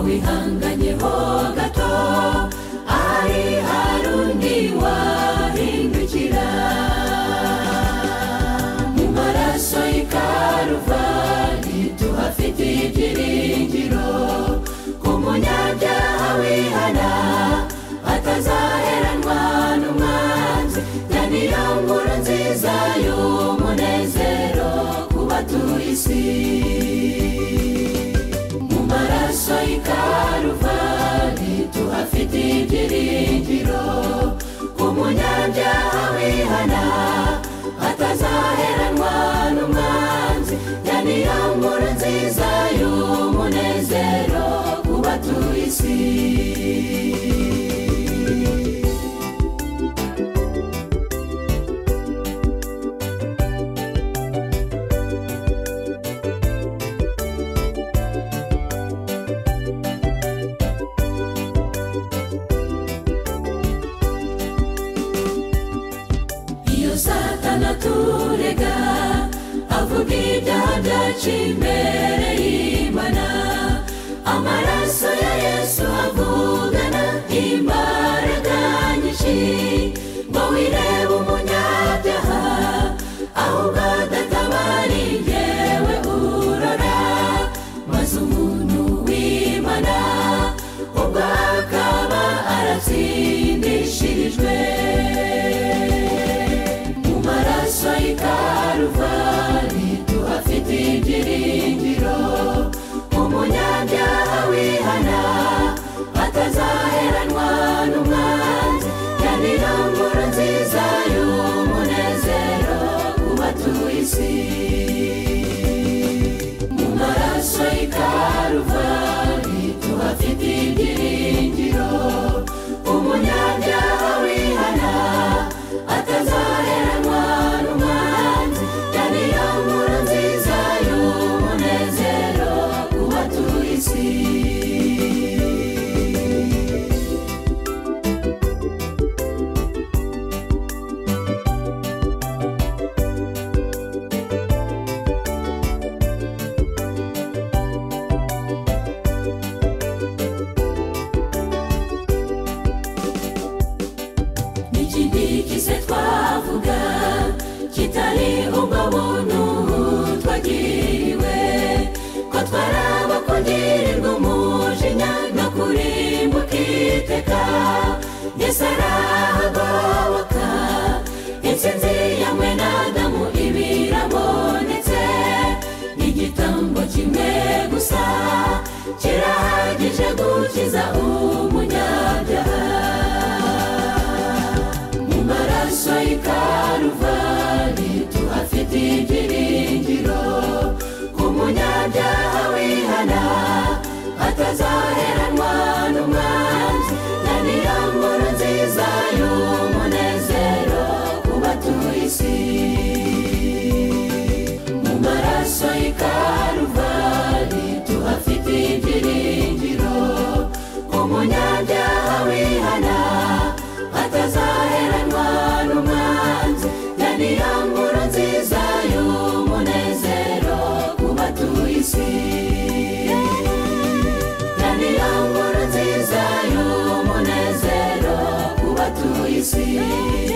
wihanganyeho gato ari hari undi wahindukira mu maraso y'ikaruvari tuhafitiye ibyiringiro ku munyabyaha wihana atazaheranwa n'umwanzi ya niyo nkuru nziza y'umunezero ku batuye isi mu maraso y'ikaruvari tuhafite ibyiringiro ku munyabyaha wihana atazaheranwa n'umwanzi ya niyo nkuru nziza y'umunezero ku batuye isi iyo satana turega avuga ibyaha byacu imbere y'imana amaraso ya yesu avugana imbaraga nyinshi ngo wirebe umunyabyaha ahubwo adatabari yewe urora maze umuntu w'imana ubwo akaba aratsindishirijwe mu maraso y'ikaruvari tuhafite ibyiringiro umunyabyaha wihana atazaheranwa n'umwanzi yanira nkuru nziza y'umunezero ku batuye isi mu maraso y'ikaruvari tuhafite ibyiringiro umunyabyaha wihana atazaheranwa n'umwanzi yari yo nkuru nziza y'umunezero ku batuye isi n'ikindi kise twavuga kitari ubwo buntu twagiriwe ko twaraba kugirirwa umujinya no kurimbuka iteka yesu arahagoboka intsinzi yamwe n'adamu iba irabonetse igitambo kimwe gusa kirahagije gukiza umunyabyaha mu maraso y'ikaruvari tuhafite ibyiringiro ku munyabyaha wihana atazaheranwa n'umwanzi na niyo nkuru nziza y'umunezero ku batuye isi mu maraso y'ikaruvari tuhafite ibyiringiro ku munyabyaha wihana atazaheranwa n'umwanzi ya niyo nkuru nziza y'umunezero ku batuye isi ya niyo nkuru nziza y'umunezero ku batuye isi